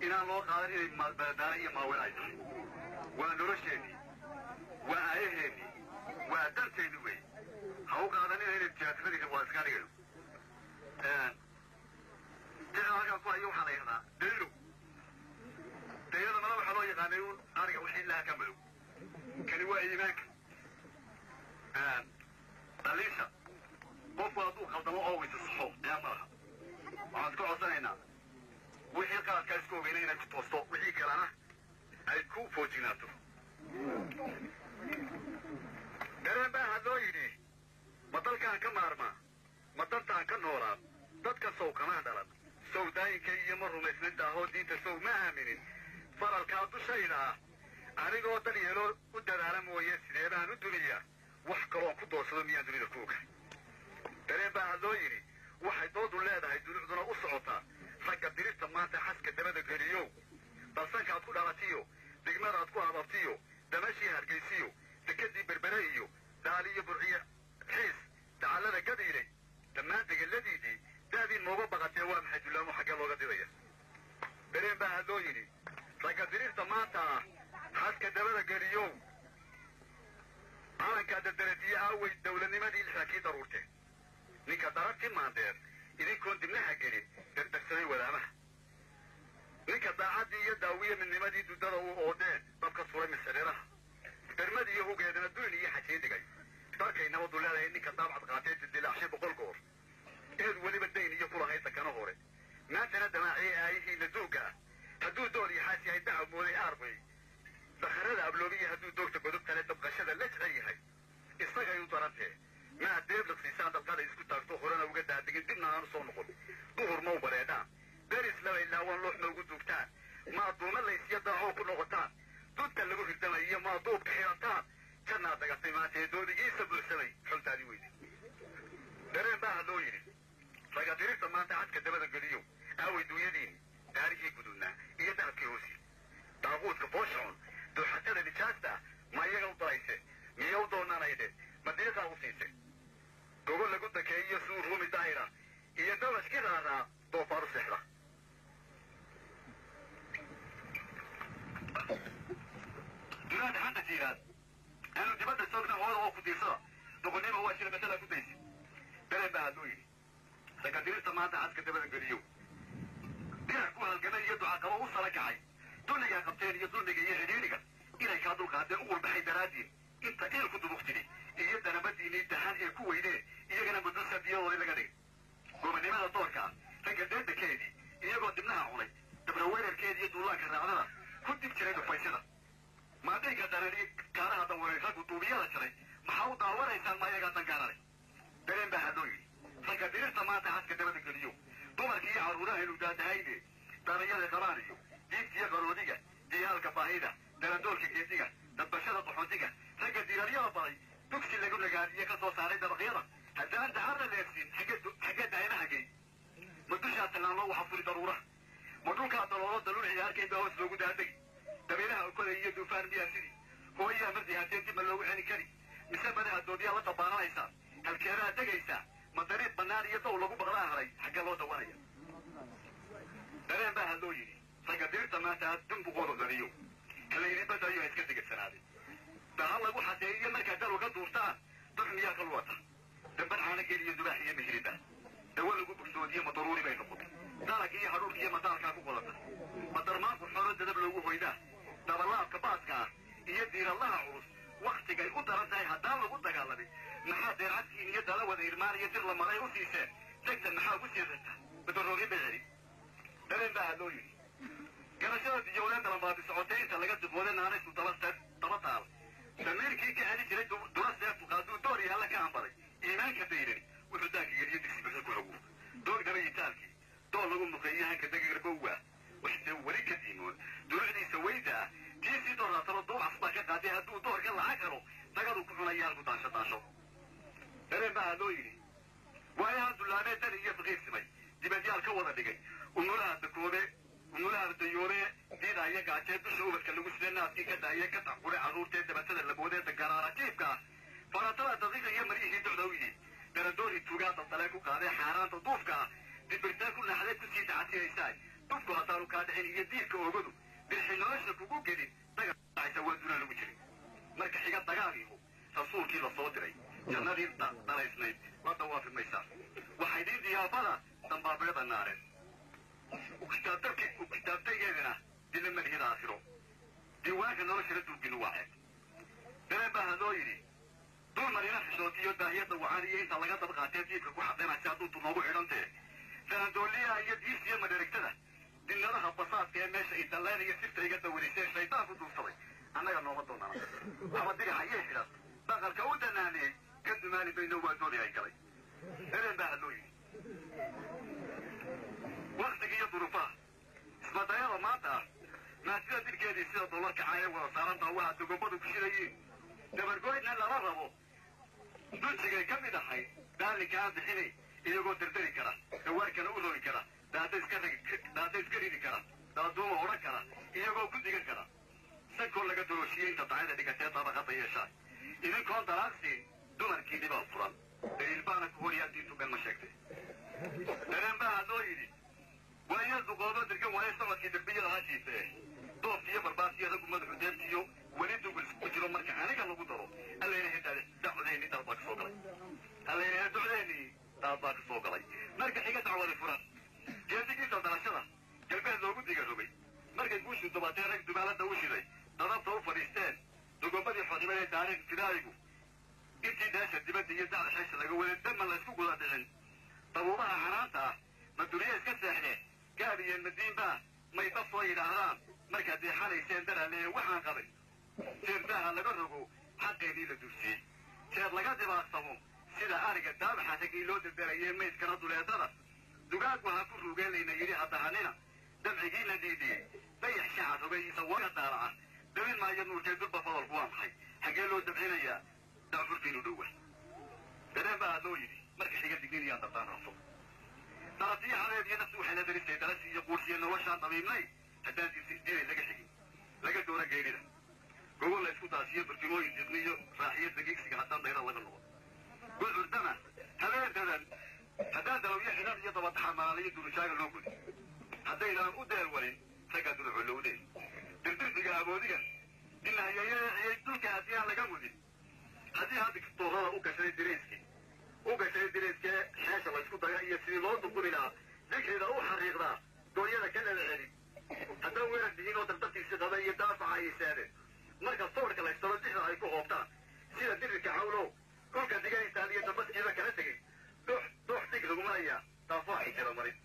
inaan loo qaadan inay madadaalo iyo maawen ay tahay waa nolosheennii waa aayaheennii waa danteennii wey ha u qaadanina inay tiyaatiradii waa iska dhigayo jira halkaan ku hayo waxaa la yidhahdaa daylo dayladana waxaa loo yaqaanay un ariga wixii ilaha ka madow kani waa iimaanka dhaliisha qofku hadduu khaldamo oo weysa saxo yaa malaha waxaan iska codsanaynaa wixii qaladkaa isku ogeyna inay ku toosto wixii kalena ay ku foojignaato dareen baa hadloo yidhi ma dalkaan ka maarmaa ma dantaan ka noolaa dadka sow kamaa dhalan sow daayinkay iyo ma rumaysnin daahoo diinta sow ma aaminin faralkaa dushayda ah anigoo dan yeeloo u dadaala mooye sidee baan u duniyaa wax kaloon ku doorsado miyaan dunida ku oga dareen baa hadloo yidhi waxay doodu leedahay dulucduna u socotaa ragga dirista maanta xaska dabada geliyow dalsankaad ku dhalatiyo degmadaad ku hababtiyo damashii hargaysiyo dekadii berbere iyo daali iyo burciyo xiis dacallada gadiilay dhammaan degeladiidii daadiin mooga baqatee waa maxay dullaamo xaggee looga didaya dareen baa hadloo yidhi ragga dirista maanta ah xaska dabada geliyow calankaa dardaradiye aawey dawladnimadii lixdankii daruurte ninka dararti maandeer idinkoon dibnaha gelin dardarsaday wadaamaha ninka daacaddii iyo daawiye midnimadii duddada u oodeen dabka suray misareeraha dermadii iyo hugeedana duyn iyo xajii dhigay darkay nabadu leedahay ninka daabcad qaatee dildilaacshay boqol goor eed weliba dayn iyo kulahayd dakano hore maantana damaaciye aayihiina duugga ah hadduu dool iyo xaas yahay dacab mooday aarbay dakharada abloobiya hadduu doogta godobtale dabqashada la jecel yahay isagay u darantee maa deebliqsiisaan dalqada isku taagto horena uga daadegin dibna aanu soo noqon duhur mau bareedhaan beris laba ilaawan looxma ugu duugtaan maa duuma laysya daacoo ku noqotaan dunta lagu hirdamayiyo maa duubka xidhataan jannaad dagatay maantee doodigiisa buuxsamay xoltaadii weydi dareen baa hadloo yidhi raga dirista maanta xadka dabada geliyo aaway duunyadiini daarihii guduudnaa iyo dahabkii hoosi daaquudka fooshaxun dooxatada nijaasta ah ma iyaga u darayse miya u doonanayde ma deeqaa u siise gogo lagu dakeeyiyo suu ruumi daahira iyo dabashki raaraa doofaaru seexda dunaada hadda jiiraan aanu dibadda soogna hooda oo ku diirsada doqonnimo waa shila masalaa ku daysi dareen baa hadluu yidhi ragga dirista maanta xaska dabada geliyo dirac ku halgamay iyo ducaqabo u sala kacay dulligaa qabteen iyo dulmiga iyo xidhiidhiga inay kaa dulqaadeen u urbaxay daraaddiin inta iilku dubuqtidi iyo danabadiinii dahan ee ku weyneen iyagana mudusa biyadooda laga dhigay gobanimada doorka ah ragga deedakeedii iyagoo dibnaha cunay dabra weerarkeedi iyo duulaanka raacdada ku dib jiray dhufaysada maadayga darani kaaraha dawaray raggu duubiyada jaray maxaa u daawanaysaan ma iyagaa dangaanale dareen baa hadloo yidhi ragga dirirta maanta xaska dabada geliyo dumarkii iyo carruuraha inu daadahayne daranyada qabaan iyo diibtiyo qaroodiga diyaalka baahida darandoolka geediga dadbashada qaxoontiga ragga diraryada baday dugsi lagu nagaadiye ka soo saaray dabaqyada haddaan dacarna leefsin xaggee daayanaha gey ma dushaa tallaanloo waxa furi daruuraha ma dhulkaa daloolo daluul ciyaarkayn baa hoos loogu daadegi dabeelaha ukoday iyo duufaan miyaa sidii hooyaha mardi haddeen dib ma loogu celin kari mise madaha doodiyaa la dabaananaysaa halkeedaa degaysaa ma dariiq bannaan iyo dow lagu baqlaa haray xaggee loo dawanaya dareen baa hadloo yidhi ragga dirta maanta dumbuqooda dariyo kalayni badayo ha iska degasanaaday daha lagu xadeeyiyo markaa dal uga duurtaan dux miyaa ka luwata damban caana geliyo dubaax iyo mihriba dawa lagu bugsoodiyo ma daruuri bay noqotay dalag iyo hadhuurka iyo madaalkaa ku qodata ma darmaanku xoolo dadab loogu hoydaa dabalaabka baaska ah iyo diiradaha culus waktigay u daran tahay haddaan lagu dagaalamin maxaa deercadkiin iyo dala wada irmaan iyo dir la maray u siiseen degtan maxaa ugu siirata badaroogi bay celi dareen baa hadloo yidhi garashada diyowleen dalanbaadi socotay inta laga dubooday naanaysu daba daba taal damiirkii ka heli jiray dula seeftu qaaduu door iyo alla ka hambaday iimaanka dayrani wuxuu daanka geliyo digsi buxda ku hawo doog dabayitaalkii dool lagu muqeeyo hanka dagirbowa waxse weli ka diimoon durucdiisa weyda ah tiisii doorraatalo duub casbaa ka qaaday hadduu doorka laca karo dagadu ku cunayaalku daansho daansho dareen baa hadloo yidhi waayaha dullaamee dani iyo faqiirsimay dibadyaal ka wada dhigay umulaha dakoobe umulaha dayoobe diidaaya gaajee dusha ubadka lagu sida naadkii ka daaye ka tacqure carruurtee dabatada laboodee dagaraara jiibka ah faratada daqiiqa iyo maryihii docda u yidhi daradoori tuugaa daldalee ku qaadee xaaraanta duufka ah dibirtaa ku naxdee kusii dacatiyaysaa dadku haddaanu kaa dhicin iyo diirka oogadu dirxi nolosha kugu gelin dagaalacaysa waa dunaa lagu jiray marka xiga dagaaliihu rasuulkii la soo diray jannadii dhalaysnayd la dawaafi maysaa waxay diin diyaafada dambaabyada naareen ukitaabtaygeedina dila madhiyada aakhiro diiwaanka noloshana duuginu waa ceeb dareen baa hadoo yidhi dul marina xishootiyo daahiyada wacaan iyo inta laga daba qaatee diibka ku xadinaysa hadduu noogu xidhantee sanandooliyaha iyo diis iyo madherigtada dinnadaha basaadka ee meesha idalleen iyo sirta iga dawarisee shaydaan ku duursaday annaga nooma doonana ama dirixa iyo xidhan dhaqanka u danaanee ka dumaali mayno waa dooni ay galay dareen baa hadoo yidhi waktiga iyo duruufaha ismadayada maanta ah maasida dirkeedii sida dollarka caayee wada saaranta waxaa dogobadu ku shirayiin dabargoydna lala rabo dujigay ka mid ahay daalinka aan bixinay iyagoo dardari kara dawaarkana u rogi kara daada iska daada iska ridi kara daaduuma odhan kara iyagoo ku digan kara sankoo laga dooshiye inta dacada dhigatee dabaqada yeeshaa idinkoon dalaaqsiin dumarkii dhibaa furan daliil baana ku horiyaa diintu ben ma sheegtay dareen baa hadoo yidhi waayo duqoodo dirgan waayo socodkii derbiyada hashiise doobki iyo barbaarkiyo raggu madaxu deebtiyo weli dugul ku jiro marka aniga lagu daro allaynahay dacwadeeni daad baa ka soo galay allaynahay ducdeeni daad baa ka soo galay marka xiga dacwadi furan geedigiisa dalashada galbeed loogu diga rogay markay guushu dubatee rag dubaalada u shiday dadabta u fadhiisteen dogomadii xodhibadee taariikh fidaayigu intii dheesha dibadda iyo dacda xeesha laga waday daman laysku guda dhicin dabuubaha xanaanta ah ma duniya iska seexdeen gaab iyo madiinbaa may dab soo yidhaahdaan markaad deexanayseen daraaleeye waxaan qabay jeerdaha laga rogo xaqeedii la dursiyey jeer laga dibaarsamo sida ariga daabaxa ragii loo derderayee maydkana duleedada dugaag waxaa ku ruugeenlayna yidhi haddahanina dabcigiina dhiidiyey dayax shaca rogayisa waga daalaca dabin maayo nuurkee durba fadolku waa maxay xaggee loo dabcinayaa dacfurkiinu dhowa dareen baa loo yidhi marka xiga digniniyaan dabtaan rabto daratiyo hadeed iyo naftu waxay la daristay darasi iyo quursiyo noloshaan dabiibnay haddaan dinay laga xigin laga doora geerida gogol la isku daasiyo barkimooyin diqniyo raaxiyo dagiigsiga haddaan dayra laga noqo gudcurdana habeendadan haddaan dalawyo xidhan iyo dabataxamaalayo durujaaga loo gudi haddaydaan u deel walin raggaa dulucolowdeen dirdirdiga aboodigan dinahayeeyay dulka haddii aan laga mudin haddii hadda doorada u gashay dirayskii u gashay dirayskee xeesha laysku daga iyo sidii loo duquni lahaa dikrida u xariiqdaa dooyada ka lala celi haddaan weerar dihin oo dardartiisi qaba iyo daafaca ay seedeen marka sawirka laystalo dixda ay ku hoobtaan sida dirirka cawlow dhulka digaystaan iyo dambaskiiba kala tegay dux dux dig lagumanayaa daafaa ay jira marin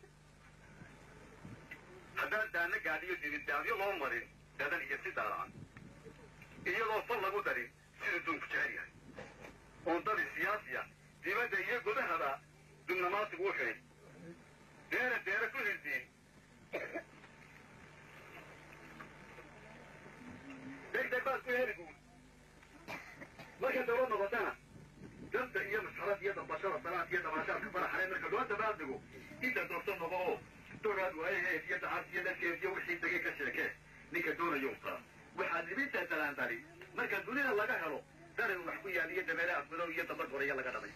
haddaan daana gaadhiyo didindaamyo loo marin dadan iyo si daalacan iyadoo fal lagu darin siduu duunku jecel yahay oon dadi siyaasiya dibadda iyo gudahaba dubnamaasigu u xidhin deera deera ku hirdiin degdeg baad ku heli guud marka dawlad noqotana danta iyo masxarad iyo dambashada salaad iyo dabaashaadka faraxale marka loo dabaaldego inta doorto noqo oo dogaad waayaheed iyo dacaad iyo dadkeed iyo wixii degay ka sheekee ninka doonayo uqaa waxaad libinta dalaandali marka dunida laga helo daran wax ku yaal iyo dameere afmadow iyo damba goraya laga dhamay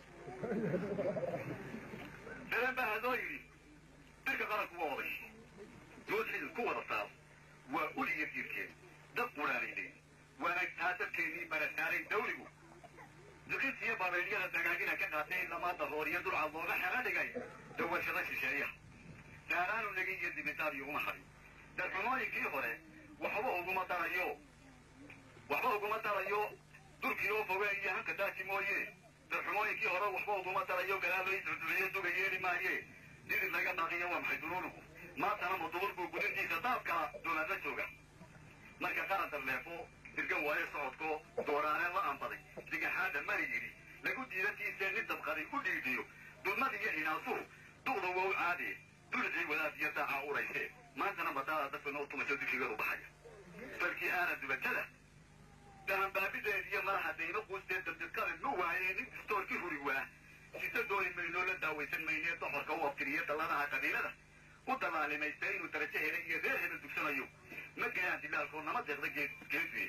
dalan baa hadoo yidhi dirka qaranku waa oday dood xidid ku wada saar waa uliya diirkeed dad quraanaynay waana taa dadkeennii barataaray dawligu dukinsiyo babeelyada dagaagina ka qaatay lamaada hoor iyo dulcad looga xela dhigay dawashada shisheeyaha daaraanu nagin iyo dibitaad uguma harin darxumooyinkii hore waxba uguma darayo waxba uguma darayo dulkii oo fogeen iyo hanka daaji mooye darxumooyinkii hore waxba uguma darayo galaabay durduciyo duga yeeli maaye didid laga dhaqiyo waa maxay duruurugu maantana muduburku gudintiisa daabkala doonaadla jooga marka qaran darleefo dirgan waayo socodko dooraaneen la ambaday digaxaada mari yidhi lagu diidatiisee nin dabqaday u dhiidhiyo dulmad iyo hinaasuhu duqda waa u caadee dulicii wadaad iyo daaca urayse maantana madaada dadka noo tumayso dikigadu baxaya balkii aana dubatada dahanbaabideed iyo madaxa dayno quustee dabdidkale nu waayee nin distoorkii huri waa sisa dooni maynoo la daawaysan maynee doxorka u abtiriye dalladaha qabiilada u dabaalimaysta inuu darajo helay iyo reer hebel dugsanayo ma gayaan dilaalkoo nama deeqda geeduye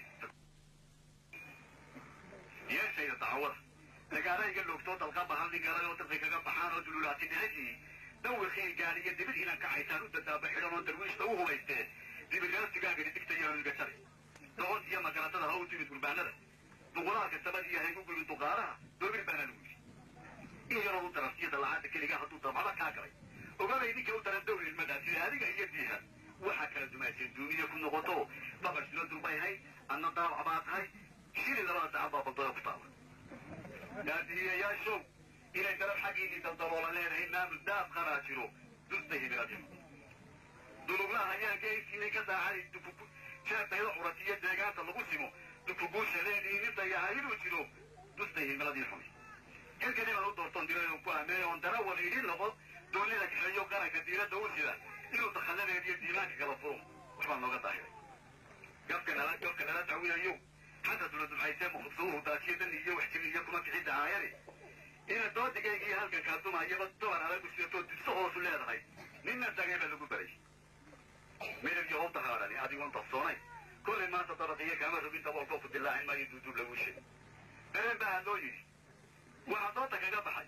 yeeshayda dacwada dagaalayga loogtoo dalqa bahan dhigalay oo dadka kaga baxaan oo dululaati dhicishii dawrkii gaadhiyo dibid inaan ka haytaan u dadaaba xidhan oo darwiishta u hubaystee dibirgaartigaagani digtaya iga jari doqon iyo magaratada ha u timid gurbaanada duqulaalka sabad iyo haygu gulin duqaalaha doobir baana lagu yidhi in yaroo u daran siyada lacagta keligaa hadduu dabcada kaa galay ogabay ninka u daran dowr ilmadaa sida adiga iyo diiha waxaa kala dumayseen duuniya ku noqoto babar silo durbay hay adna daawac baa tahay shili labada dacan baa baldoya ku taala daadihiyayaashow inay dalab xaggiinii daldaloola leedahay maamul daab qaraa jiro dusta hibiradi duluglaha ayaa geesinay ka daacay jeedayda curatiyo deegaanta lagu simo dukuguusha leedii nin dayaca inuu jiro dusta himiladii xumi xilkan inaan u doortoon diradan ku ameey oon darawal idhi noqon doonida kaxeeyo qaranka diiradda u sida inuu dakhalladeediyo diimaanka kala furo waxbaa nooga daahiray gabka nala gabka nala dacwinayo xanta dula dumcaysee mukhubsaduhu daasiyo dan iyo wax jirin iyo kuma kixidda aayari ina doodigayga iyo halkan kaadumahayaba doban adag usidatoo dibso hoosu leedahay ninna dagay baa lagu baray midab iyo howta haadhani adigoon dafsoonayn kollay maanta dabaqiyo kaama rogin daboolkoo ku dilaacin maayo duuduub lagu sheeg dareen baa loo yidhi waxaa doonta kaga baxay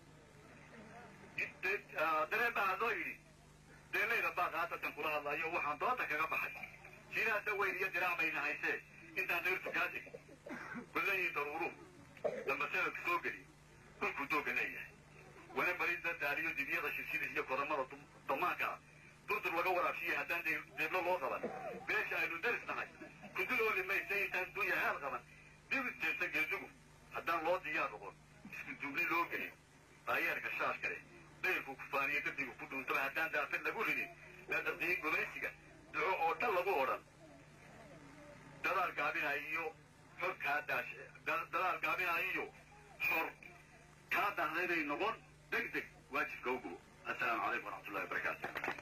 dareen baa loo yidhi deelayda baaq haddatan kula hadlayo waxaan doonta kaga baxay jidaasa weyn iyo diraac bayna haysee intaan dayrtu kaa tegin kullayiin daruuru dambaseelka soo geli dhulkuu dooga leeyahay wana barida daaliyo dibyada shirshidis iyo kodamada damaanka durdur laga waraabshiya haddaan deeblo loo qaban beesha aynu daris nahay kudul ooli maysa intaan dunya haal qaban dibis jeesta geedugu haddaan loo diyaar noqon isku duubni loo gelin daayeerka shaash kale dayrku kufaaniyo dardigu ku dhuuntaba haddaan daafad lagu ridin ladardiyin gumaysiga duco oo dhan lagu odhan dadaal gaabinaya iyo xor kaa daash dadaal gaabinaya iyo xor kaa dahdaynay noqon deg deg waajibka u gubo assalaamu calaykum waraxmatullahi wabarakaatu